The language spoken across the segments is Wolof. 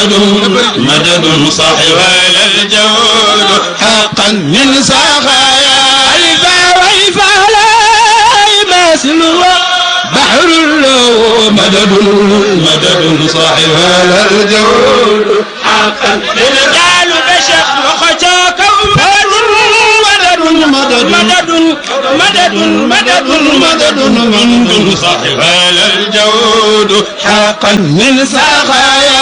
مدد مدد صاحب الجود حقا من سخايا ألفا وإفا لا يماثل بحر له مدد مدد صاحب الجود حقا من قالوا بشيخ وخجاك مدد مدد مدد مدد مدد مدد مدد صاحب الجود حقا من سخايا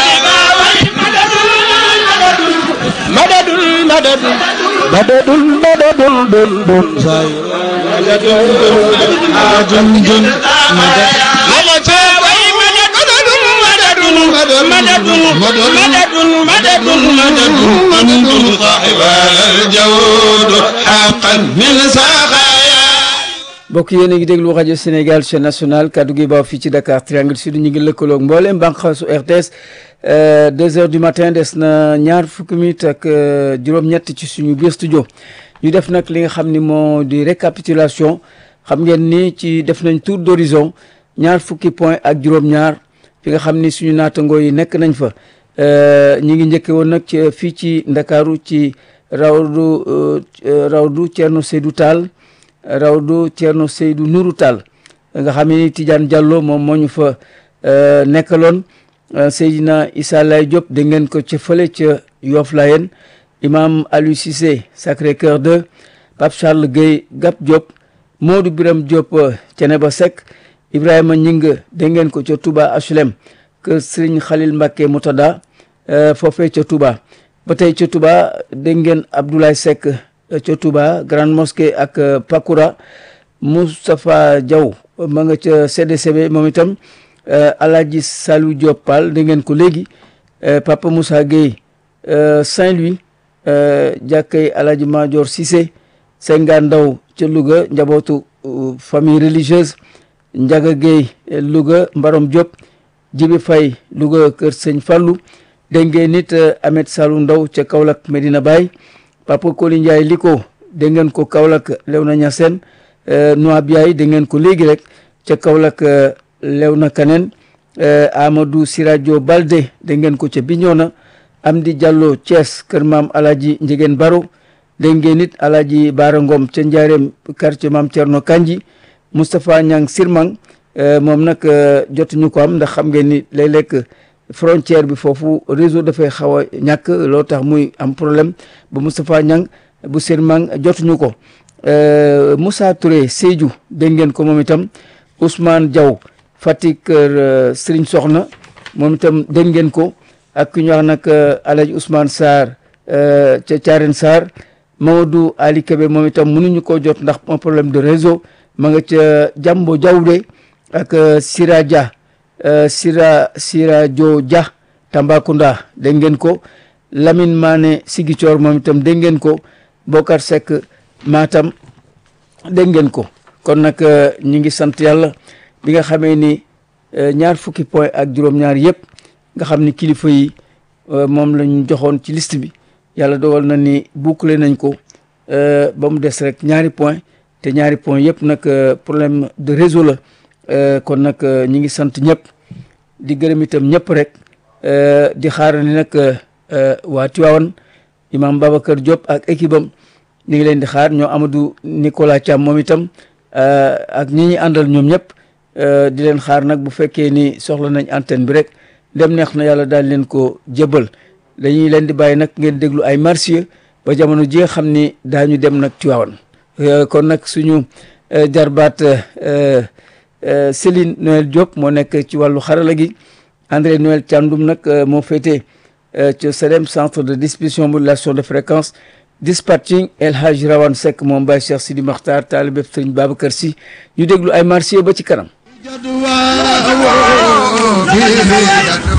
مدد مدد مدد مدد دن دن زاي مدد جن جن مدد مدد مدد مدد مدد مدد مدد مدد صاحب الجود حقا من سخايا mbokk yéen a ngi déglu rajo Sénégal chaîne nationale kaddu gi baaw fii ci Dakar Triangle Sud ñu ngi lëkkaloog mbooleem bànqaasu RTS deux heures du matin des na ñaar fukki minutes ak juróom-ñett ci suñu biir studio ñu def nag li nga xam ni moo di récapitulation xam ngeen ni ci def nañ tour d'horizon ñaar fukki point ak juróom-ñaar fi nga xam ni suñu naatangoo yi nekk nañ fa ñi ngi njëkke woon nag ci fii ci Ndakaaru ci rawdu rawdu Thierno Seydou Tall rawdu Thierno Seydou Nourou Tall nga xam ni Tidiane Diallo moom moo ñu fa nekkaloon Seydina Issa Lay Diop dégg ngeen ko ca fële ca Yoff Layeen imam Aliou Cissé Sacré-Cœur 2 Pape Charles Gueye Gap Diop Modou Biram Diop Ceneba Seck Ibrahima Ñing dégg ngeen ko ca Touba HLM kër Serigne Khalil Mbacké Moutada foofee ca Touba ba tey ca Touba dégg ngeen Abdoulaye Seck ca Touba Grande Mosquée ak Pakoura Moustapha Diaw ma nga ca CDCB moom itam Alaaji Salou Diop Pal da ngeen ko léegi Papa Moussa Gueye Saint-Louis jàkkay Alaaji Madior Cissé Senga Ndaw ca Louga njabootu famille religieuse Njaga Gueye Louga Mbarom Diop Jibi Faye Louga kër Sëñ Fallou dégg ngeen nit Ahmed Salou Ndaw ca Kaolack Medina Baye Papa Koli Ndiaye li ko dégg ngeen ko Kaolack Léona Niassène Noa Biaye dégg ngeen ko léegi rek ca Kaolack Léona Kaneen Amadou Siradio Balde dégg ngeen ko ca Bignona Amdi Diallo Thiès kër maam Alaji Njigéen Baro dégg ngeen nit Alaji Baara Ngom ca Njaareem quartier maam Thierno Kanji Moustapha Niang Sirmang moom nag jotuñu ko am ndax xam ngeen ni léeg-léeg frontière bi foofu réseau dafay xaw a ñàkk loo tax muy am problème ba Moustapha Niang bu Sirmang jotuñu ko Moussa Touré Sédhiou dégg ngeen ko moom itam Ousmane Diaw Fatick kër Serigne Soxna moom itam dégg ngeen ko ak ku ñu wax nag Alhaji Ousmane Sarr ca Thiarène Sarr Mamadou Ali Kébé moom itam mënuñu koo jot ndax un problème de réseau ma nga ca Jambo Diawde ak Sira Dia Sira Sira Jo Dia Tambacounda dégg ngeen ko Lamine Mané Sigicoor moom itam dégg ngeen ko Bokar Seck Matam dégg ngeen ko kon nag ñi ngi sant yàlla bi nga xamee ni ñaar fukki point ak juróom-ñaar yëpp nga xam ni kilifa yi moom la ñu joxoon ci liste bi yàlla dogal na ni boucler nañ ko ba mu des rek ñaari point te ñaari point yëpp nag problème de réseau la kon nag ñi ngi sant ñëpp di gërëm itam ñëpp rek di xaar ni nag waa Tivaouane imam Babacar Diop ak équipe am ñu ngi leen di xaar ñoo Amadou Nicolas Thiam moom itam ak ñi ñi àndal ñoom ñëpp di leen xaar nag bu fekkee ni soxla nañ antenne bi rek dem neex na yàlla daal leen ko jëbal dañuy leen di bàyyi nag ngeen déglu ay marsiya ba jamono ji nga xam ni daañu dem nag Tivaouane kon nag suñu jarbaat Céline Noël Diop moo nekk ci wàllu xarala gi André Noël Thiandoum nag moo féete ci CEDEM centre de distribution modulation de fréquence dispatching El Hadj Rawane Seck moom Baye Cheikh Sidi Makhtar taalibe Sëriñ Babacar Sy ñu déglu ay marsiya ba ci kanam